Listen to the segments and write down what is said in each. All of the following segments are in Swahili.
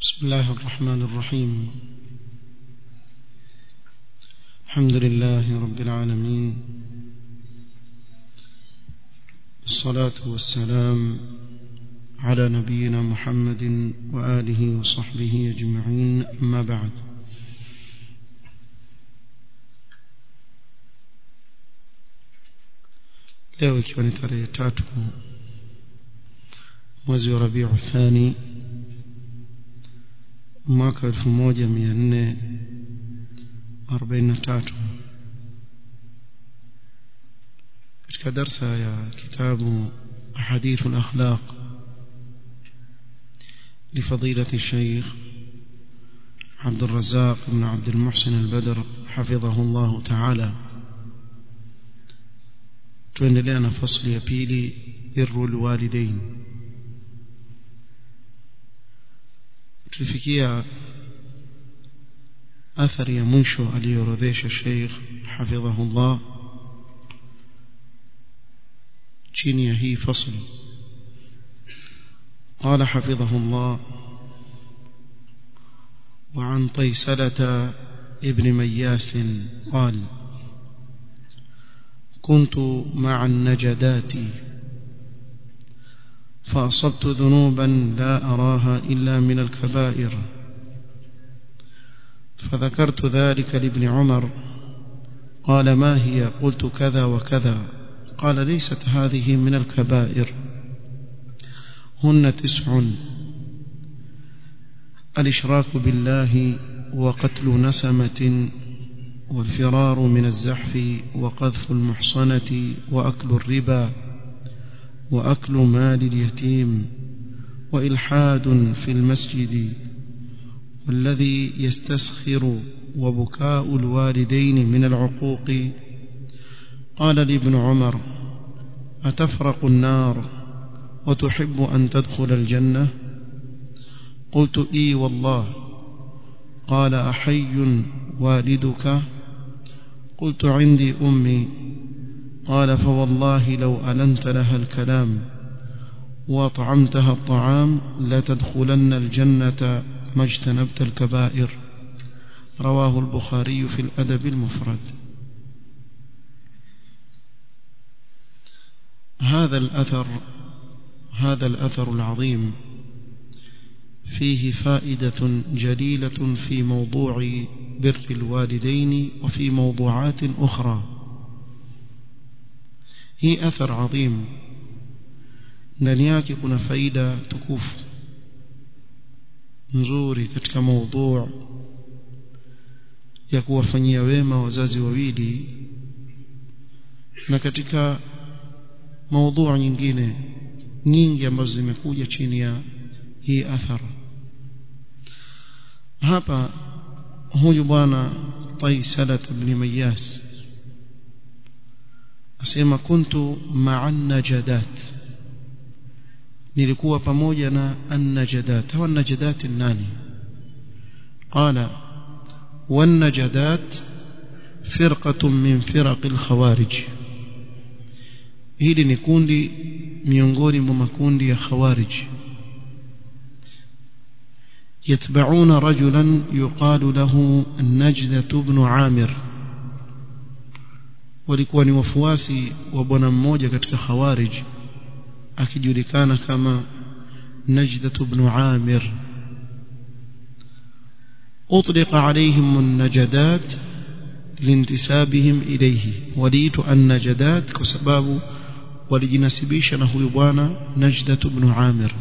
بسم الله الرحمن الرحيم الحمد لله رب العالمين الصلاة والسلام على نبينا محمد وآله وصحبه أجمعين أما بعد leo ikiwa ni tarehe tatu mwezi wa rabiu thani mwaka elfu moja mia nne arobaini na tatu katika darsa ya kitabu ahadithu lakhlaq لفضيلة الشيخ عبد الرزاق بن عبد المحسن البدر حفظه الله تعالى tuendelea na fasli ya pili birru lwalidain tulifikia athari ya mwisho aliyoorodhesha sheikh hafidhahullah chini ya hii fasli قال حفظه الله وعن طيسلة ابن مياس قال كنت مع النجدات فأصبت ذنوبا لا أراها إلا من الكبائر فذكرت ذلك لابن عمر قال ما هي قلت كذا وكذا قال ليست هذه من الكبائر هن تسع الإشراك بالله وقتل نسمة والفرار من الزحف وقذف المحصنة وأكل الربا وأكل مال اليتيم وإلحاد في المسجد والذي يستسخر وبكاء الوالدين من العقوق قال لابن عمر أتفرق النار وتحب أن تدخل الجنة قلت إي والله قال أحي والدك قلت عندي أمي قال فوالله لو ألنت لها الكلام وأطعمتها الطعام لتدخلن الجنة ما اجتنبت الكبائر رواه البخاري في الأدب المفرد هذا الأثر هذا الأثر العظيم فيه فائدة جليلة في موضوع بر الوالدين وفي موضوعات أخرى هي أثر عظيم ndani yake kuna faida tukufu nzuri katika maudhu ya kuwafanyia wema wazazi wawili na katika maudhu nyingine nyingi ambazo zimekuja chini ya hii athara hapa huyu bwana Taisalat ibn Mayas asema kuntu ma'a najadat nilikuwa pamoja na an-najadat hawa an-najadat nani qala wan-najadat firqatun min firaq al-khawarij hili ni kundi miongoni mwa makundi ya khawarij يتبعون رجلا يقال له النجدة بن عامر walikuwa ni wafuasi wa bwana mmoja katika khawarij akijulikana kama Najdat ibn Amir أطلق عليهم النجدات لانتسابهم إليه وليت النجدات كسباب ولجنسبيش نهو بوانا نجدة بن عامر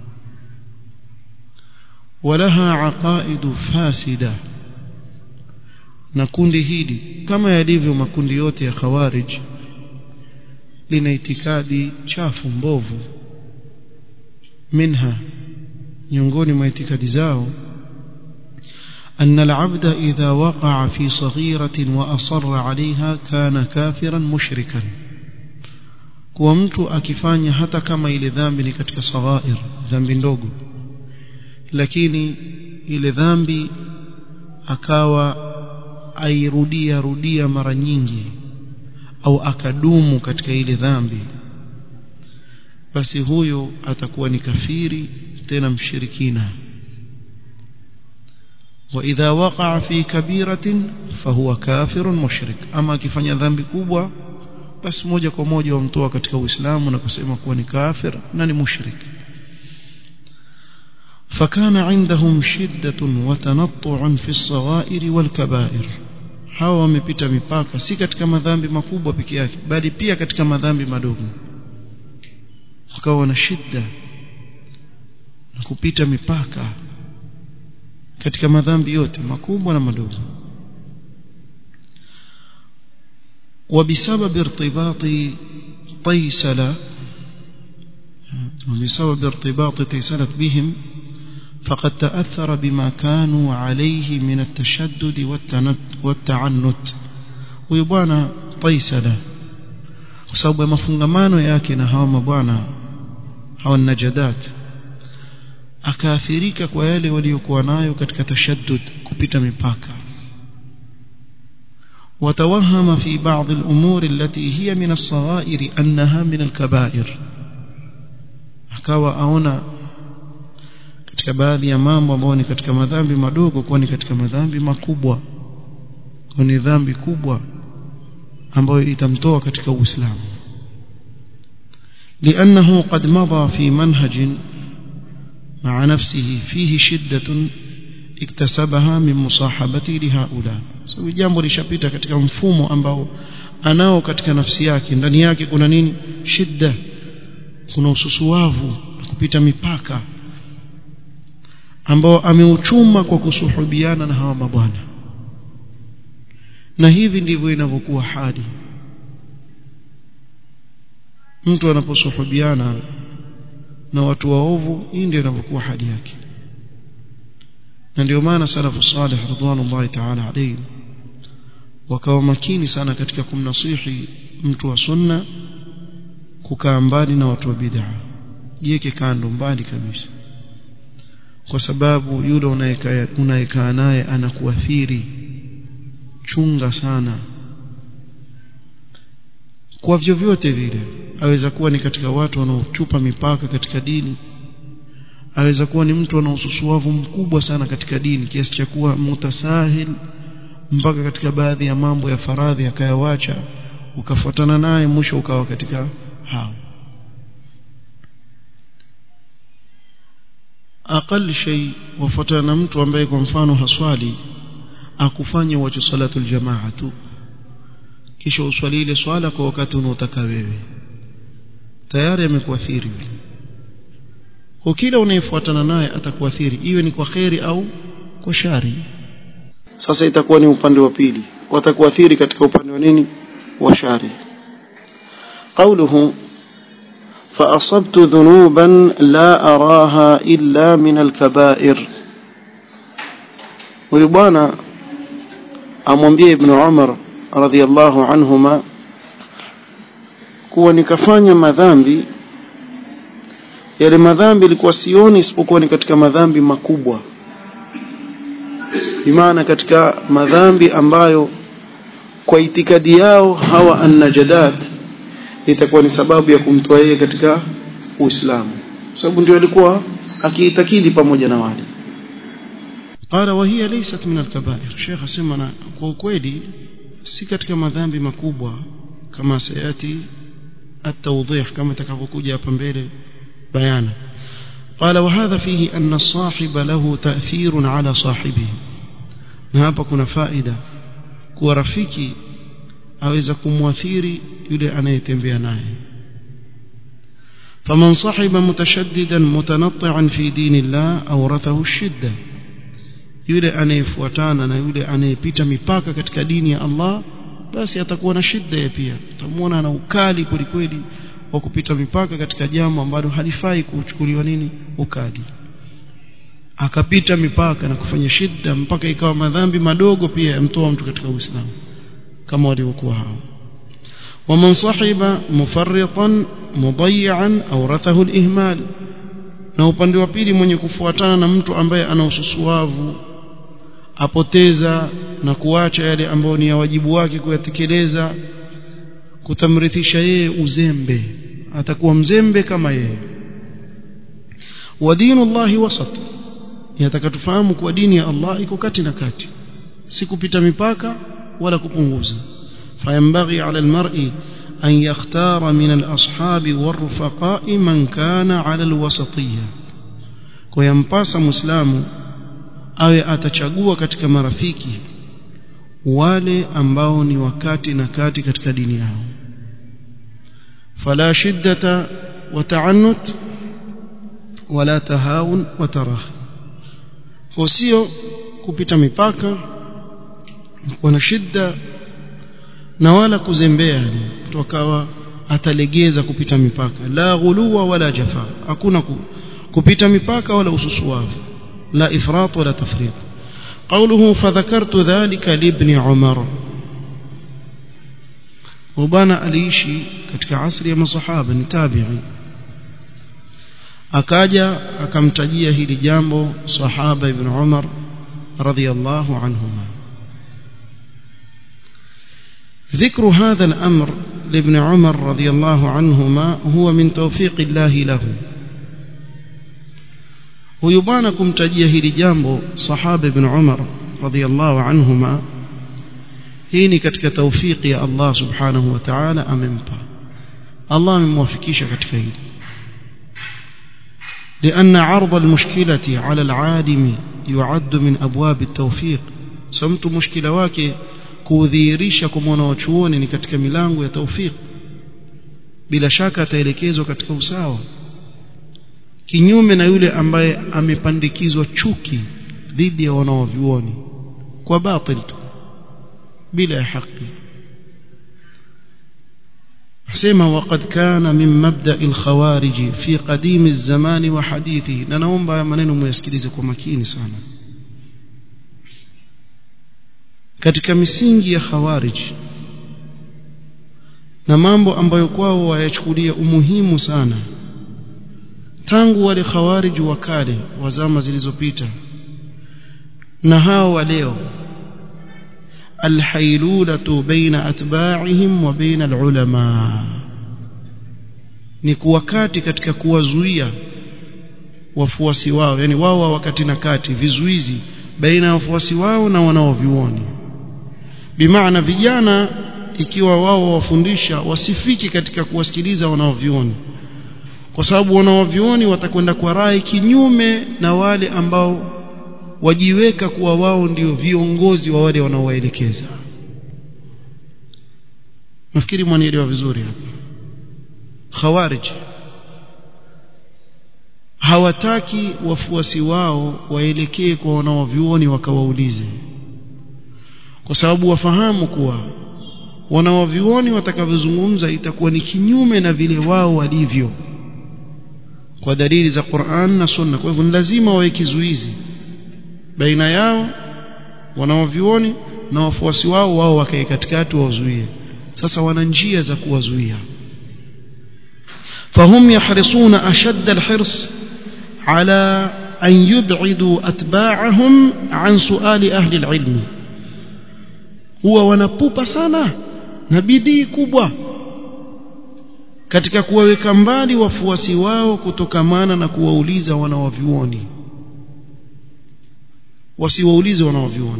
ولها عقائد فاسدة na kundi hili kama yalivyo makundi yote ya khawarij lina itikadi chafu mbovu minha miongoni mwa itikadi zao أن العبد إذا وقع في صغيرة وأصر عليها كان كافرا مشركا kuwa mtu akifanya hata kama ile dhambi ni katika saghair dhambi ndogo lakini ile dhambi akawa airudia rudia mara nyingi au akadumu katika ile dhambi basi huyo atakuwa ni kafiri tena mshirikina واذا وقع في كبيره فهو كافر مشرك اما akifanya dhambi kubwa basi moja kwa moja wamtoa katika uislamu na kusema kuwa ni kafir na ni mushrik فكان عندهم شدة وتنطع في الصغائر والكبائر hawa wamepita mipaka si katika madhambi makubwa peke yake bali pia katika madhambi madogo wakawa na shida na kupita mipaka katika madhambi yote makubwa na madogo وبسبب ارتباط طيسلة وبسبب ارتباط طيسلة بهم فقد تأثر بما كانوا عليه من التشدد والتعنت ويبانا طيسلة وسبب مفungamano yake na hawa mabwana hawa najadat akaathirika kwa yale waliokuwa nayo katika tashaddud kupita mipaka وتوهم في بعض الأمور التي هي من الصغائر أنها من الكبائر akawa aona katika baadhi ya mambo ambayo ni katika madhambi madogo kuwa ni katika madhambi makubwa kwa ni dhambi kubwa ambayo itamtoa katika Uislamu لأنه قد مضى في منهج مع نفسه فيه شدة iktasabaha min musahabati lihaula so jambo lishapita katika mfumo ambao anao katika nafsi yake ndani yake kuna nini shida kuna ususuwavu na kupita mipaka ambao ameuchuma kwa kusuhubiana na hawa mabwana na hivi ndivyo inavyokuwa hali mtu anaposuhubiana na watu waovu hii ndio inavyokuwa hali yake na ndio maana salafu salih ridwanullahi ta'ala alayhi wakawa makini sana katika kumnasihi mtu wa sunna kukaa mbali na watu wa bid'a jiweke kando mbali kabisa kwa sababu yule unayekaa naye anakuathiri chunga sana kwa vyovyote vile aweza kuwa ni katika watu wanaochupa mipaka katika dini aweza kuwa ni mtu ana ususuavu mkubwa sana katika dini kiasi cha kuwa mutasahil mpaka katika baadhi ya mambo ya faradhi akayawacha ukafuatana naye mwisho ukawa katika hao aqal shay wafuatana na mtu ambaye kwa mfano haswali akufanye wacho salatu aljamaa tu kisha uswali ile swala kwa wakati unaotaka wewe tayari amekuathiri kwa kila unayefuatana naye atakuathiri iwe ni kwa kheri au kwa shari sasa itakuwa ni upande wa pili watakuathiri katika upande wa nini wa shari قوله فأصبت ذنوبا لا أراها إلا من الكبائر ويبانا أمwambie ابن عمر رضي الله عنهما kuwa nikafanya madhambi yale madhambi ilikuwa sioni isipokuwa ni katika madhambi makubwa bimaana katika madhambi ambayo kwa itikadi yao hawa annajadat itakuwa ni sababu ya kumtoa yeye katika Uislamu sababu ndio alikuwa akiitakidi pamoja na wale qala wa hiya laysat min al-kaba'ir Sheikh asema na kwa ukweli si katika madhambi makubwa kama sayati at-tawdih kama itakavyokuja hapa mbele بيانا قال وهذا فيه أن الصاحب له تأثير على صاحبه hapa kuna faida kuwa rafiki aweza kumwathiri yule anayetembea naye فمن صاحب متشددا متنطعا في دين الله أورثه الشدة yule anayefuatana na yule anayepita mipaka katika dini ya Allah basi atakuwa na shida pia utamwona ana ukali kwelikweli wa kupita mipaka katika jambo ambalo halifai kuchukuliwa nini ukali akapita mipaka na kufanya shida mpaka ikawa madhambi madogo pia yamtoa mtu katika Uislamu kama walivyokuwa hao ومن صحب مفرطا مضيعا أورثه الإهمال na upande wa pili mwenye kufuatana na mtu ambaye ana ususuavu apoteza na kuacha yale ambayo ni ya wajibu wake kuyatekeleza kutamrithisha yeye uzembe atakuwa mzembe kama yeye wa dinu llahi wasat yataka tufahamu kuwa dini ya Allah iko kati na kati si kupita mipaka wala kupunguza fayambaghi ala almar'i an yakhtara min alashabi warufaqa'i man kana ala alwasatiyya kwa yampasa muislamu awe atachagua katika marafiki wale ambao ni wakati na kati katika dini yao fala shiddata wa ta'annut wala tahawun wa tarahi kwa sio kupita mipaka wana shida na wala kuzembea mtu akawa atalegeza kupita mipaka la ghuluwa wala jafa hakuna kupita mipaka wala ususuavu la ifrat wala tafrit قوله فذكرت ذلك لابن عمر وبانا aliishi katika asri ya masahaba ni tabi'i akaja akamtajia hili jambo sahaba ibn Umar radhiyallahu anhuma ذكر هذا الأمر لابن عمر رضي الله عنهما هو من توفيق الله له ويبانا kumtajia hili jambo sahaba ibn Umar radhiyallahu anhuma hii ni katika tawfiki ya Allah subhanahu wa ta'ala amempa Allah amemwafikisha katika hili لأن عرض المشكلة على العالم يعد من أبواب التوفيق سمت مشكلة wake kudhihirisha kwa mwanachuoni ni katika milango ya tawfik bila shaka ataelekezwa katika usawa kinyume na yule ambaye amepandikizwa chuki dhidi ya wanaovyuoni kwa batil tu bila ya haki sema waqad kana min mabda'i al-khawarij fi qadim az-zaman wa hadithi na naomba maneno muyasikilize kwa makini sana katika misingi ya khawarij na mambo ambayo kwao wayachukulia umuhimu sana tangu wale khawarij wa kale wa zama zilizopita na hao wa leo alhailulatu baina atba'ihim wa baina alulama ni kuwakati katika kuwazuia wafuasi wao yani wao wakati na kati vizuizi baina ya wafuasi wao na wanaovioni bimaana vijana ikiwa wao wafundisha wasifiki katika kuwasikiliza wanaovioni kwa sababu wanaovioni watakwenda kwa rai kinyume na wale ambao wajiweka kuwa wao ndio viongozi wa wale wanaowaelekeza nafikiri mwanielewa vizuri hapa khawarij hawataki wafuasi wao waelekee kwa wanaovioni wakawaulize kwa sababu wafahamu kuwa wanaovioni watakavyozungumza itakuwa ni kinyume na vile wao walivyo kwa dalili za Qur'an na Sunna kwa hivyo ni lazima wawe kizuizi baina yao wanaovioni na wafuasi wao wao wakae katikati wazuie sasa wana njia za kuwazuia فهم يحرصون أشد الحرص على أن يبعدوا أتباعهم عن سؤال أهل العلم هو wanapupa sana na bidii kubwa katika kuwaweka mbali wafuasi wao kutokamana na kuwauliza wanawavyuoni wasiwaulize wanawavyuoni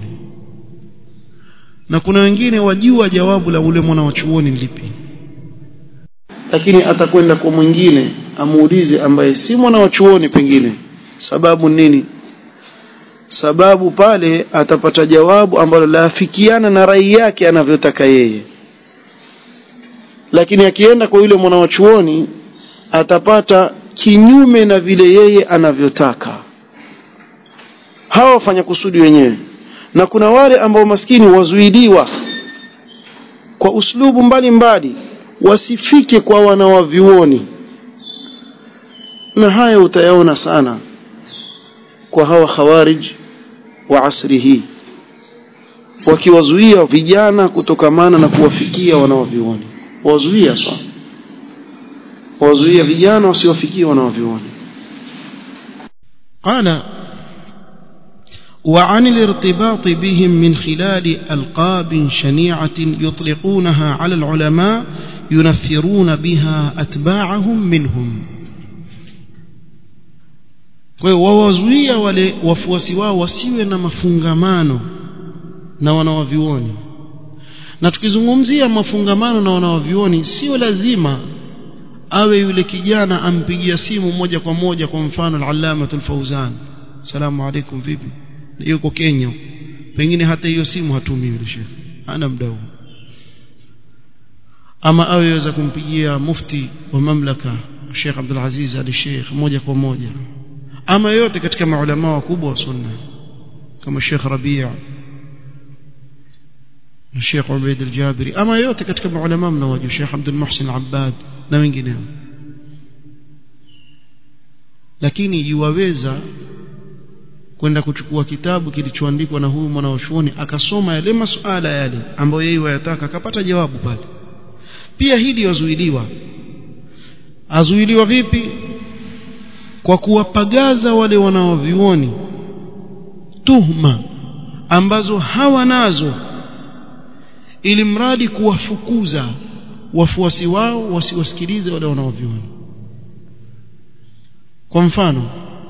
na kuna wengine wajua jawabu la ule mwana wa chuoni lipi lakini atakwenda kwa mwingine amuulize ambaye si mwana wa chuoni pengine sababu nini sababu pale atapata jawabu ambalo laafikiana na rai yake anavyotaka yeye lakini akienda kwa yule mwana wa chuoni atapata kinyume na vile yeye anavyotaka hawa wafanya kusudi wenyewe na kuna wale ambao maskini wazuiliwa kwa uslubu mbalimbali mbali, wasifike kwa wanawavyuoni na haya utayaona sana kwa hawa khawarij wa asri hii wakiwazuia vijana kutokamana na kuwafikia wanawavyuoni wazuia sana wazuia vijana wasiwafikie wanawavyuoni qala وعن الارتباط بهم من خلال ألقاب شنيعة يطلقونها على العلماء ينفرون بها أتباعهم منهم kwa hiyo wawazuia wale wafuasi wao wasiwe na mafungamano na wanawavioni na tukizungumzia mafungamano na wanawavioni sio lazima awe yule kijana ampigia simu moja kwa moja kwa mfano al-allamatul fawzan salamu alaikum vipi yuko Kenya pengine hata hiyo simu hatumi yule shekhi ana muda huo ama awe yaweza kumpigia mufti wa mamlaka Sheikh Abdul Aziz Ali Sheikh moja kwa moja ama yote katika maulama wakubwa wa sunna kama Sheikh Rabi' na Sheikh Ubaid al-Jabiri ama yote katika maulama mnawajua Sheikh Abdul Muhsin Abbad na wengineo lakini yuwaweza kwenda kuchukua kitabu kilichoandikwa na huyu mwanachuoni akasoma yale masuala yale ambayo yeye wayataka akapata jawabu pale pia hili yazuiliwa azuiliwa vipi kwa kuwapagaza wale wanaovioni tuhma ambazo hawanazo ili mradi kuwafukuza wafuasi wao wasiwasikilize wale wanaovioni kwa mfano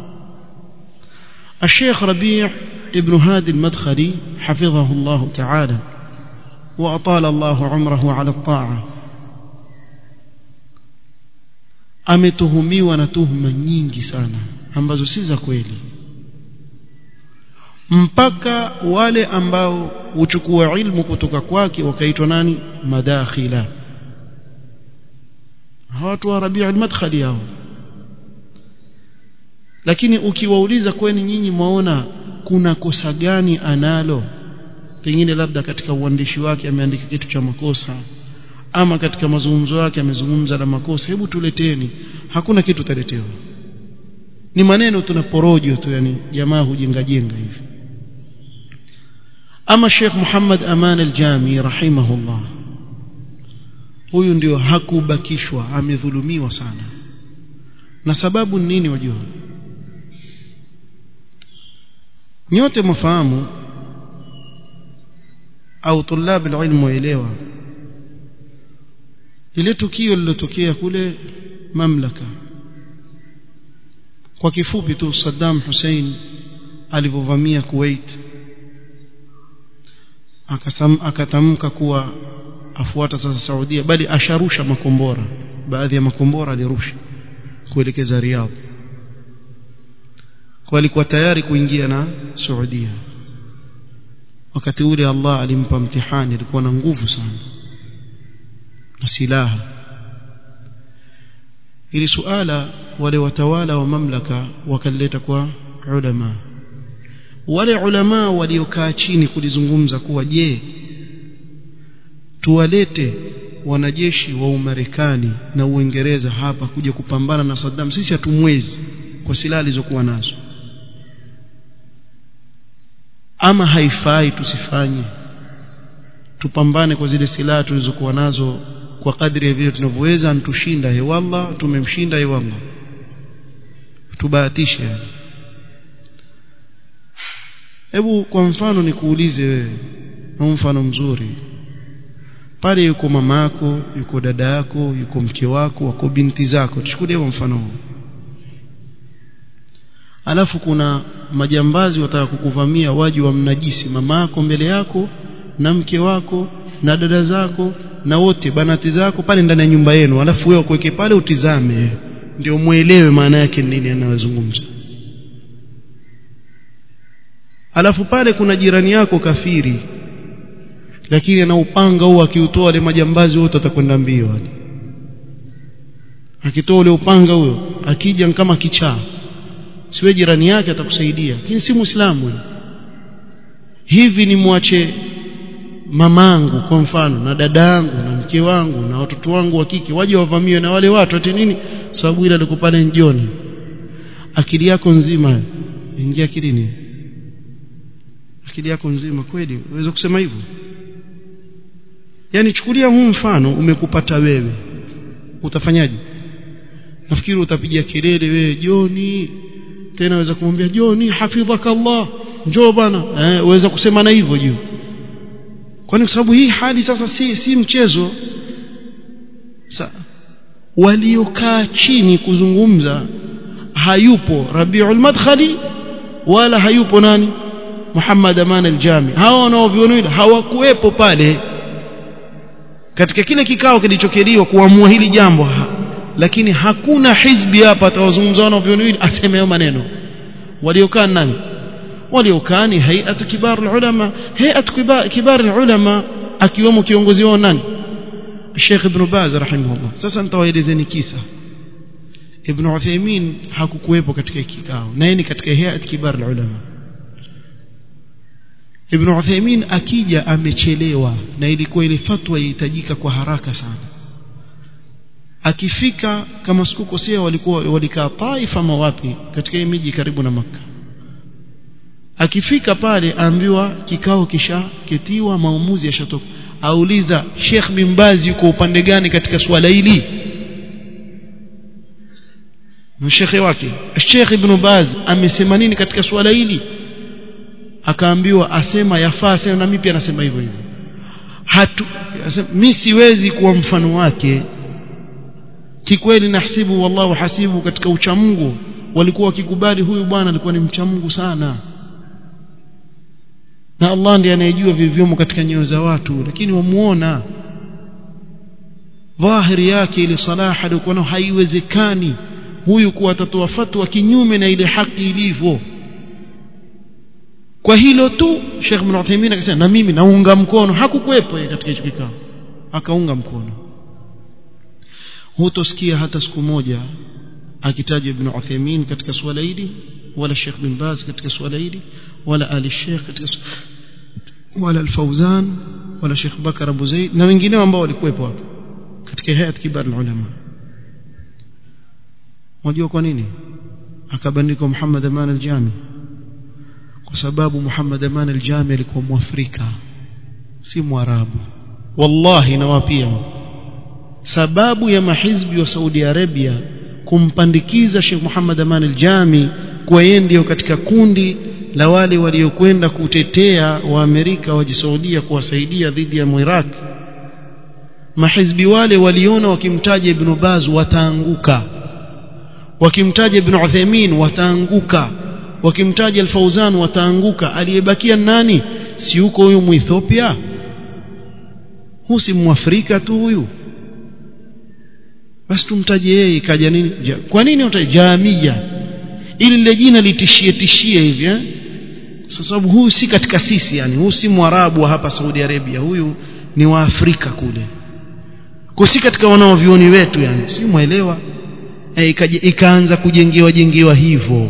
الشيخ ربيع ابن هادي المدخلي حفظه الله تعالى وأطال الله عمره على الطاعة ametuhumiwa na tuhuma nyingi sana ambazo si za kweli mpaka wale ambao huchukua ilmu kutoka kwake wakaitwa nani madakhila hawatu wa Rabi' al-Madkhali hao lakini ukiwauliza kweni nyinyi mwaona kuna kosa gani analo pengine labda katika uandishi wake ameandika kitu cha makosa ama katika mazungumzo yake amezungumza na makosa hebu tuleteni hakuna kitu taletewa ni maneno tunaporojo tu yani jamaa hujenga jenga hivi ama Sheikh Muhammad Aman al-Jami rahimahullah huyu ndio hakubakishwa amedhulumiwa sana na sababu ni nini wajua nyote mfahamu au tulab alilm waelewa ile tukio lilotokea kule mamlaka kwa kifupi tu Saddam Hussein alivyovamia Kuwait akasam akatamka kuwa afuata sasa Saudia bali asharusha makombora baadhi ya makombora alirusha kuelekeza Riyadh kwa alikuwa tayari kuingia na Saudia wakati ule Allah alimpa mtihani alikuwa na nguvu sana na silaha ili suala wale watawala wa mamlaka wakaleta kwa ulama wale ulama waliokaa chini kulizungumza kuwa je tuwalete wanajeshi wa Umarekani na Uingereza hapa kuja kupambana na Saddam sisi hatumwezi kwa silaha alizokuwa nazo ama haifai tusifanye tupambane kwa zile silaha tulizokuwa nazo kwa kadri ya vile tunavyoweza antushinda he wallah tumemshinda he wallah tubahatishe yani hebu kwa mfano nikuulize wewe na mfano mzuri pale yuko mamako yuko dada yako yuko mke wako wako binti zako tuchukulie kwa mfano huu alafu kuna majambazi wataka kukuvamia waji wa mnajisi mamako mbele yako na mke wako na dada zako na wote banati zako pale ndani ya nyumba yenu alafu wewe kuweke pale utizame ndio muelewe maana yake nini anayozungumza alafu pale kuna jirani yako kafiri lakini ana upanga huo akiutoa wale majambazi wote atakwenda mbio wale akitoa ule upanga huyo akija kama kichaa siwe jirani yake atakusaidia lakini si muislamu hivi ni mwache mamangu kwa mfano na dadangu na mke wangu na watoto wangu wa kike waje wavamiwe na wale watu ati nini sababu ile alikuwa pale njioni akili yako nzima ingia akilini akili yako nzima kweli uweze kusema hivyo yani chukulia huu mfano umekupata wewe utafanyaje nafikiri utapiga kelele wewe Joni tena waweza kumwambia Joni hafidhaka Allah njoo bana eh waweza kusema na hivyo juu kwani kwa sababu hii hali sasa si si mchezo Sa, waliokaa chini kuzungumza hayupo Rabiul Madkhali wala hayupo nani Muhammad Aman al-Jami hao wanaoviona hawakuwepo pale katika kile kikao kilichokeliwa kuamua hili jambo ha. lakini hakuna hizbi hapa atawazungumza wanaoviona aseme hayo maneno waliokaa nani waliokaa ni hay'atu kibar ulama hay'atu kibar ulama akiwemo kiongozi wao nani Sheikh Ibn Baz rahimahullah sasa nitawaelezeni kisa Ibn Uthaymeen hakukuwepo katika kikao na yeye ni katika hay'at kibar ulama Ibn Uthaymeen akija amechelewa na ilikuwa ile fatwa yahitajika kwa haraka sana akifika kama sikukosea walikuwa walikaa Taif ama wapi katika hii miji karibu na maka akifika pale aambiwa kikao kishaketiwa maamuzi yashatoka auliza Sheikh bin Baz yuko upande gani katika swala hili mshekhe wake Sheikh Ibn Baz amesema nini katika swala hili akaambiwa asema yafaa sema na mimi pia nasema hivyo hivyo hatu mimi siwezi kuwa mfano wake kikweli nahsibu wallahu hasibu katika uchamungu walikuwa wakikubali huyu bwana alikuwa ni mchamungu sana na Allah ndiye anayejua vilivyomo katika nyoyo za watu lakini wamuona dhahiri yake ile salaha alikuwa nayo haiwezekani huyu kuwa atatoa fatwa kinyume na ile haki ilivyo kwa hilo tu Sheikh Ibn Uthaymeen akasema na mimi naunga mkono hakukuwepo katika hicho kikao akaunga mkono hutosikia hata siku moja akitajwa Ibn Uthaymeen katika swala hili wala Sheikh bin Baz katika swala hili wala Ali Sheikh katika wala Al-Fauzan wala Sheikh Bakar Abu Zaid na wengineo ambao walikuwepo hapo katika hayat kibar ulama unajua kwa nini akabandikwa Muhammad Aman al-Jami kwa sababu Muhammad Aman al-Jami alikuwa Mwafrika si Mwarabu wallahi nawapia sababu ya mahizbi wa Saudi Arabia kumpandikiza Sheikh Muhammad Aman al-Jami kwa yeye ndio katika kundi la wale waliokwenda kutetea wa Amerika wajisaudia kuwasaidia dhidi ya Iraq mahizbi wale waliona wakimtaja Ibn Baz wataanguka wakimtaja Ibn Uthaymeen wataanguka wakimtaja Al-Fauzan wataanguka aliyebakia nani si yuko huyu Muethiopia huyu si Mwafrika tu huyu basi tumtaje yeye ikaja nini ja, kwa nini utaje jamia ili lile jina litishie tishie hivi eh kwa sababu huyu si katika sisi yani huyu si mwarabu wa hapa Saudi Arabia huyu ni wa Afrika kule kwa si katika wanaovioni wetu yani si muelewa e, ikaanza kujengewa jengewa hivyo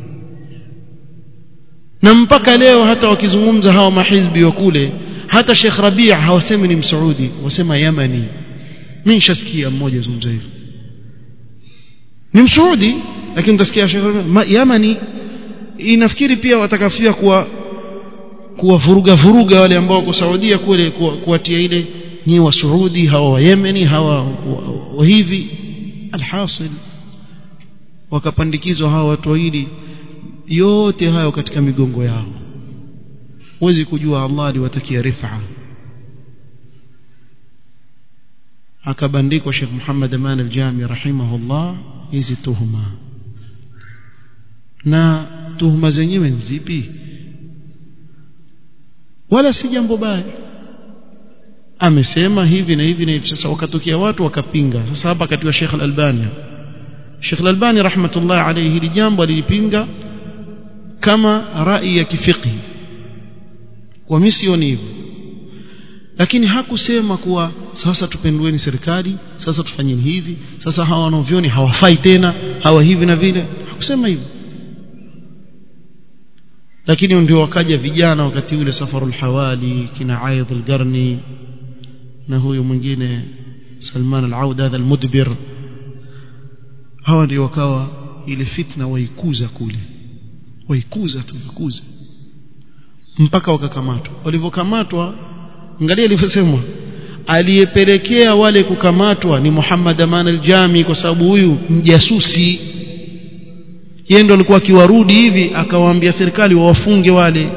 na mpaka leo hata wakizungumza hawa mahizbi wa kule hata Sheikh Rabia hawasemi ni msaudi wasema Yamani mimi nishasikia mmoja zungumza hivyo ni msaudi lakini utasikia Sheikh Yamani inafikiri pia watakafia kuwa kuwavuruga vuruga wale ambao wako Saudia kule kuwatia ile ni wa Saudi hawa wa Yemeni hawa wa hivi alhasil wakapandikizwa hawa watu wawili yote hayo katika migongo yao huwezi kujua Allah aliwatakia rifa akabandikwa Sheikh Muhammad Aman al-Jami rahimahullah hizi tuhuma na tuhuma zenyewe nzipi wala si jambo baya amesema hivi na hivi na hivi sasa wakatokea watu wakapinga sasa hapa katiwa Sheikh Al-Albani Sheikh Al-Albani rahmatullah alayhi hili jambo alilipinga kama rai ya kifiqhi kwa misioni hivyo lakini hakusema kuwa sasa tupendueni serikali sasa tufanyeni hivi sasa hawa wanaovioni hawafai tena hawa hivi na vile hakusema hivyo lakini ndio wakaja vijana wakati ule safarul hawali kina Aidh al-Qarni na huyu mwingine Salman al-Aud hadha al-mudbir hawa ndio wakawa ile fitna waikuza kule waikuza tu waikuza mpaka wakakamatwa walivyokamatwa angalia ilivyosemwa aliyepelekea wale kukamatwa ni Muhammad Aman al-Jami kwa sababu huyu mjasusi yeye ndo alikuwa akiwarudi hivi akawaambia serikali wawafunge wale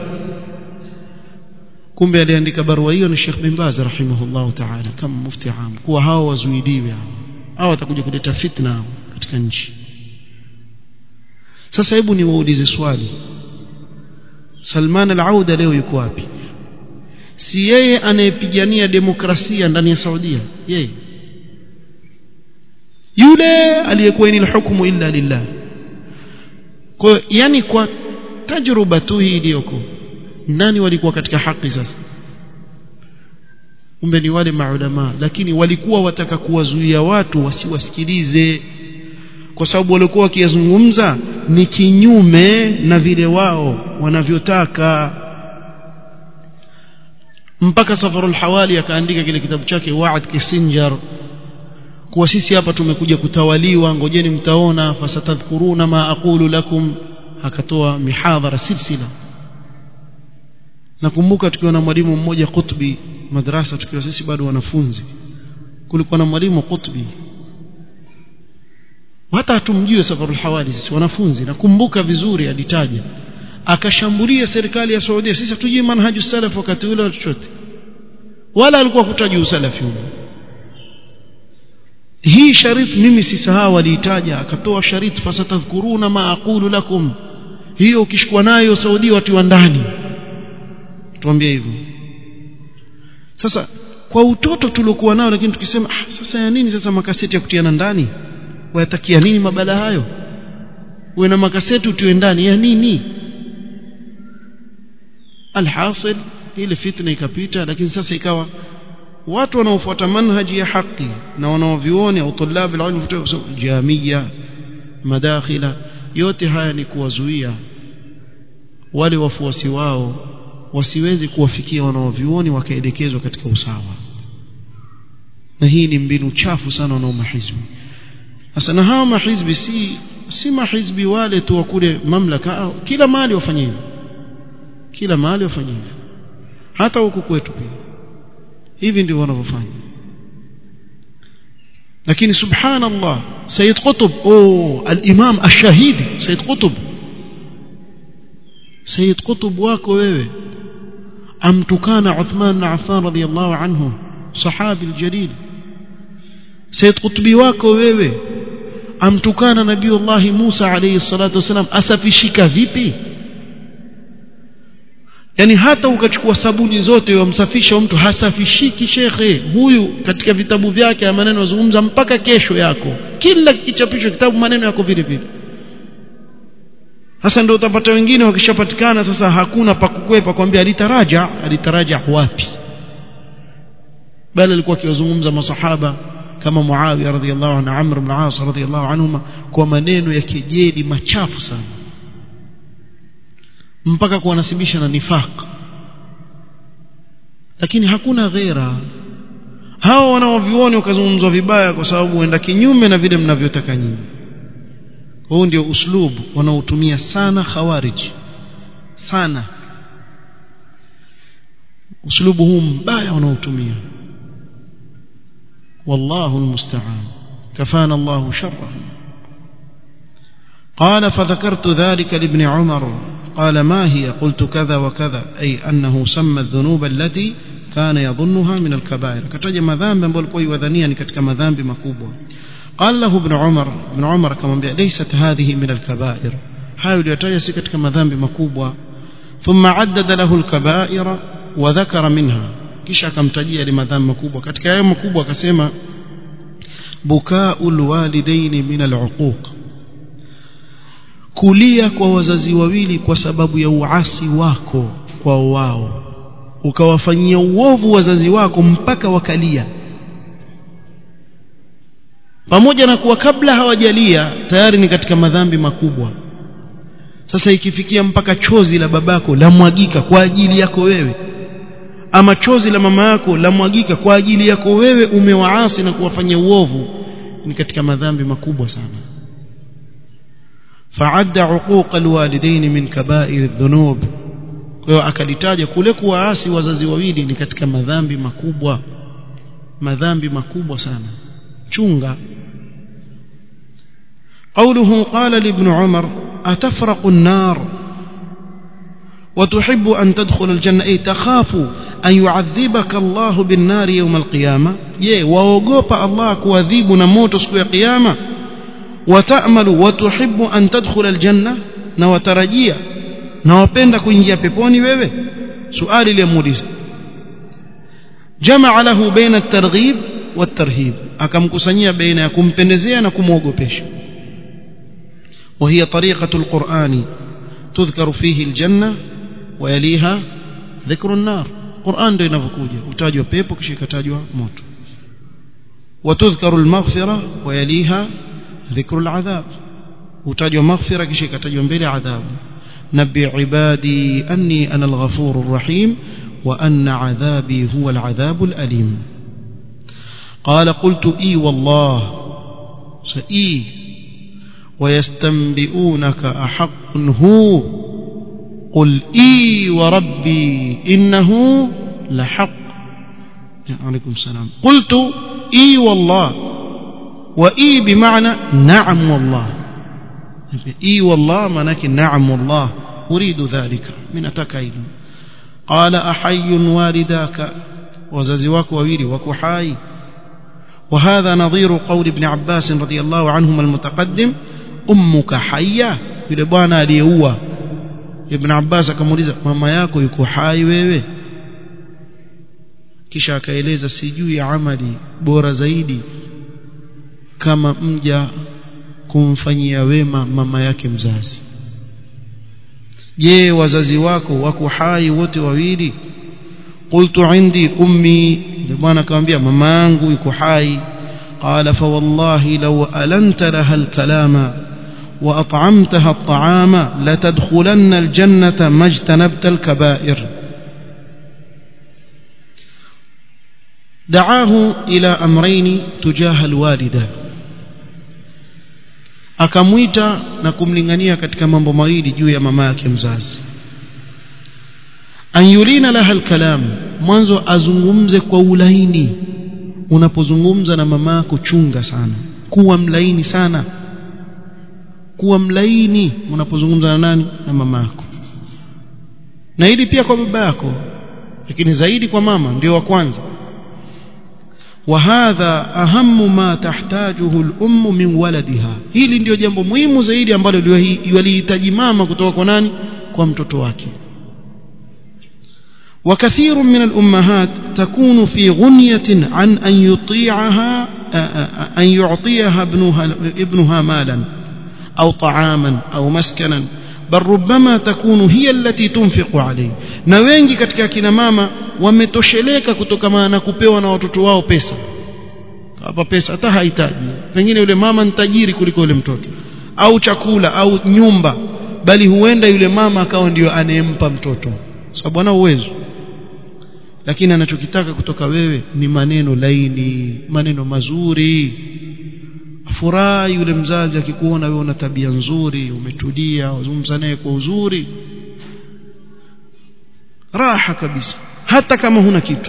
kumbe aliandika barua hiyo ni Sheikh bin Baz rahimahullah ta'ala kama mufti am kuwa hao wazuidiwe hao hao watakuja kuleta fitna katika nchi sasa hebu niwaulize swali Salman al-Auda leo yuko wapi si yeye anayepigania demokrasia ndani ya Saudia yeye yule aliyekuwa ni hukumu illa lillah kwa yani kwa tajruba tu hii iliyoko nani walikuwa katika haki sasa kumbe ni wale maulama lakini walikuwa wataka kuwazuia watu wasiwasikilize kwa sababu walikuwa wakiyazungumza ni kinyume na vile wao wanavyotaka mpaka safarul hawali akaandika kile kitabu chake Wa'd Kissinger kuwa sisi hapa tumekuja kutawaliwa ngojeni mtaona fasatadhkuruna ma aqulu lakum akatoa mihadhara silsila nakumbuka tukiwa na mwalimu mmoja Qutbi madrasa tukiwa sisi bado wanafunzi kulikuwa na mwalimu Qutbi hata hatumjui safarul hawali sisi wanafunzi nakumbuka vizuri alitaja akashambulia serikali ya Saudi sisi hatujui manhaju salaf wakati ule chochote wala alikuwa kutaji usalafi huo hii sharit mimi sisahau aliitaja akatoa sharit fasatadhkuruna ma aqulu lakum hiyo ukishikwa nayo Saudi watu wa ndani tuambie hivyo sasa kwa utoto tuliokuwa nao lakini tukisema ah, sasa ya nini sasa makaseti ya kutiana ndani wayatakia nini mabala hayo uwe na makaseti utiwe ndani ya nini alhasil ile fitna ikapita lakini sasa ikawa watu wanaofuata manhaji ya haki na wanaovioni au tulabi alilm jamia madakhila yote haya ni kuwazuia wale wafuasi wao wasiwezi kuwafikia wanaovioni wakaelekezwa katika usawa na hii ni mbinu chafu sana wanao mahizbi sasa na hawa mahizbi si si mahizbi wale tu wa kule mamlaka kila mahali wafanye hivyo kila mahali wafanye hivyo hata huku kwetu pia hivi ndivyo wanavyofanya lakini subhanallah Sayyid Qutb oh al-Imam ash-Shahidi Sayyid Qutb Sayyid Qutb wako wewe amtukana Uthman bin Affan radiyallahu anhu sahabi al-jalil Sayyid Qutbi wako wewe amtukana Nabiiullah Musa alayhi salatu wasalam asafishika vipi yani hata ukachukua sabuni zote wamsafisha mtu hasafishiki shekhe huyu katika vitabu vyake ya maneno yazungumza mpaka kesho yako kila kichapisho kitabu maneno yako vile vile sasa ndio utapata wengine wakishapatikana sasa hakuna pa kukwepa kwambia alitaraja alitaraja wapi bali alikuwa akiwazungumza masahaba kama Muawiya radhiallahu anhu Amr ibn As radhiallahu anhuma kwa maneno ya kejeli machafu sana mpaka kuwanasibisha na nifaq lakini hakuna ghera hao wanaovioni wakazungumzwa vibaya kwa sababu huenda kinyume na vile mnavyotaka nyinyi huu ndio uslubu wanaotumia sana khawarij sana uslubu huu mbaya wanaotumia wallahu almusta'an kafana Allahu sharrahum قال فذكرت ذلك لابن عمر قال ما هي قلت كذا وكذا أي أنه سمى الذنوب التي كان يظنها من الكبائر كتج مذنب ambayo alikuwa ywadhania ni katika madhambi makubwa قال له ابن عمر ابن عمر كما ليست هذه من الكبائر hayo aliyotaja si katika madhambi makubwa ثم عدد له الكبائر وذكر منها kisha akamtajia ile madhambi makubwa katika hayo makubwa akasema bukaul walidaini min al-uquq kulia kwa wazazi wawili kwa sababu ya uasi wako kwa wao ukawafanyia uovu wazazi wako mpaka wakalia pamoja na kuwa kabla hawajalia tayari ni katika madhambi makubwa sasa ikifikia mpaka chozi la babako la mwagika kwa ajili yako wewe ama chozi la mama yako la mwagika kwa ajili yako wewe umewaasi na kuwafanyia uovu ni katika madhambi makubwa sana فعد عقوق الوالدين من كبائر الذنوب kwa akalitaja kule kuwaasi wazazi wawili ni katika madhambi makubwa madhambi makubwa sana chunga قوله قال لابن عمر أتفرق النار وتحب أن تدخل الجنة أي تخاف أن يعذبك الله بالنار يوم القيامة يه ووقوب الله كواذيب نموت سكوى قيامة وتأمل وتحب أن تدخل الجنة na watarajia na wapenda kuingia peponi wewe suali limuuliza jamaa lahu baina at-targhib wat-tarhib akamkusanyia baina ya kumpendezea na kumwogopesha وهي طريقة القرآن تذكر فيه الجنة ويليها ذكر النار القرآن ndio inavyokuja utajwa pepo kisha ikatajwa moto وتذكر المغفرة ويليها ذكر العذاب utajwa maghfira kisha ikatajwa mbele adhabu nabi ibadi anni ana alghafur arrahim wa anna adhabi huwa aladhab alalim قال قلت اي والله سئي ويستنبئونك احق هو قل اي وربي انه لحق عليكم السلام قلت اي والله واي بمعنى نعم والله اي والله معناك نعم والله اريد ذلك من اتكايد قال احي والداك وزازي wako wawili wako hai وهذا نظير قول ابن عباس رضي الله عنهما المتقدم امك حيه yule bwana aliyeua ibn Abbas akamuuliza mama yako yuko hai wewe kisha akaeleza sijui amali bora zaidi kama mja kumfanyia wema mama yake mzazi je wazazi wako wako hai wote wawili qultu indi ummi bwana akamwambia mama yangu yuko hai قال فوالله لو ألنت لها الكلام وأطعمتها الطعام لتدخلن الجنة ما اجتنبت الكبائر دعاه إلى أمرين تجاه الوالدة akamwita na kumlingania katika mambo mawili juu ya mama yake mzazi an yulina laha alkalam mwanzo azungumze kwa ulaini unapozungumza na mama yako chunga sana kuwa mlaini sana kuwa mlaini unapozungumza na nani na mama yako na hili pia kwa baba yako lakini zaidi kwa mama ndio wa kwanza وهذا أهم ما تحتاجه الأم من ولدها hili ndio jambo muhimu zaidi ambalo walihitaji mama kutoka kwa nani kwa mtoto wake وكثير من الأمهات تكون في غنية عن أن يطيعها أن يعطيها ابنها, ابنها مالا أو طعاما أو مسكنا بل ربما تكون هي التي تنفق عليه na wengi katika kina mama wametosheleka kutokana na kupewa na watoto wao pesa hapa pesa hata hahitaji pengine yule mama ni tajiri kuliko yule mtoto au chakula au nyumba bali huenda yule mama akawa ndio anayempa mtoto sababu ana uwezo lakini anachokitaka kutoka wewe ni maneno laini maneno mazuri furahi yule mzazi akikuona wewe una tabia nzuri umetulia wazungumza naye kwa uzuri raha kabisa hata kama huna kitu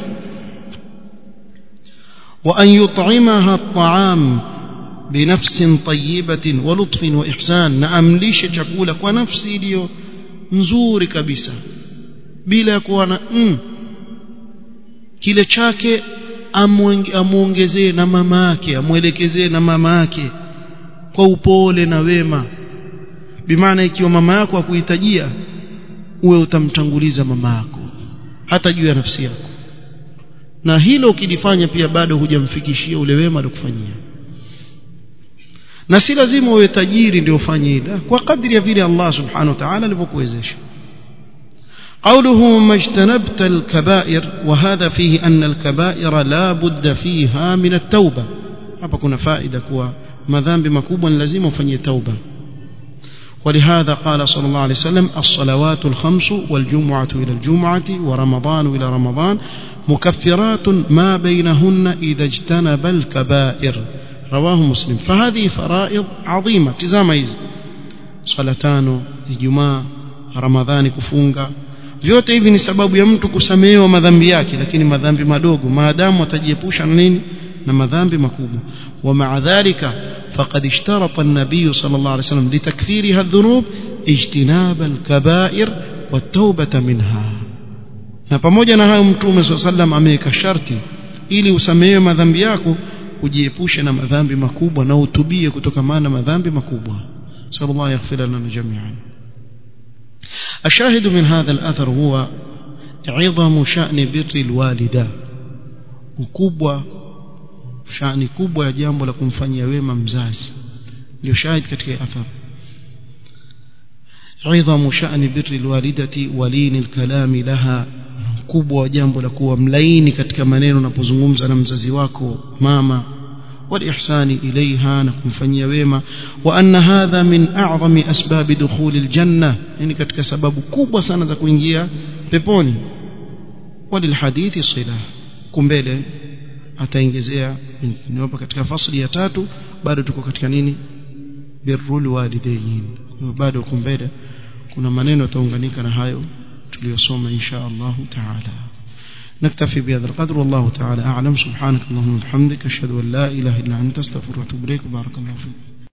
wa an yut'imaha at'am binafsin tayyibatin wa lutfin wa ihsan na amlishe chakula kwa nafsi iliyo nzuri kabisa bila ya kuwa na mm, kile chake amuongezee na mama yake amwelekezee na mama yake kwa upole na wema bimaana ikiwa mama yako akuhitajia uwe utamtanguliza mama yako hata juu ya nafsi yako na hilo ukilifanya pia bado hujamfikishia ule wema alikufanyia na si lazima uwe tajiri ndio ufanye hilo kwa kadri ya vile Allah subhanahu wa ta'ala alivyokuwezesha قوله ما اجتنبت الكبائر وهذا فيه أن الكبائر لا بد فيها من التوبة hapa kuna faida kuwa madhambi makubwa ni lazima ufanyie tauba ولهذا قال صلى الله عليه وسلم الصلوات الخمس والجمعة إلى الجمعة ورمضان إلى رمضان مكفرات ما بينهن إذا اجتنب الكبائر رواه مسلم فهذه فرائض عظيمة تزاميز صلاتان الجمعة رمضان كفونغا vyote hivi ni sababu ya mtu kusamehewa madhambi yake lakini madhambi madogo maadamu atajiepusha na nini na madhambi makubwa ومع ذلك فقد اشترط النبي صلى الله عليه وسلم لتكفيرها الذنوب اجتناب الكبائر والتوبة منها na pamoja na hayo mtume صلى الله عليه وسلم ameweka sharti ili usamehewe madhambi yako ujiepushe na madhambi makubwa na utubie kutokana na madhambi makubwa sallallahu yaghfir lana jami'an الشاهد من هذا الأثر هو عظم شأن بر الوالدة ukubwa shani kubwa ya jambo la kumfanyia wema mzazi ndio shahid katika athar عظم شأن بر الوالدة ولين الكلام لها kubwa wa jambo la kuwa mlaini katika maneno unapozungumza na mzazi wako mama والإحسان إليها نكمفنيا ويما وأن هذا من أعظم أسباب دخول الجنة يعني كتك سبب كوبا سنة زكوينجيا بيبوني وللحديث صلة كمبيلة ataongezea niwapa katika fasli ya tatu bado tuko katika nini birrul walidain bado kumbele kuna maneno yataunganika na hayo tuliyosoma insha Allah taala نكتفي بهذا القدر والله تعالى أعلم سبحانك اللهم وبحمدك أشهد أن لا إله إلا أنت استغفرك وأتوب إليك بارك الله فيك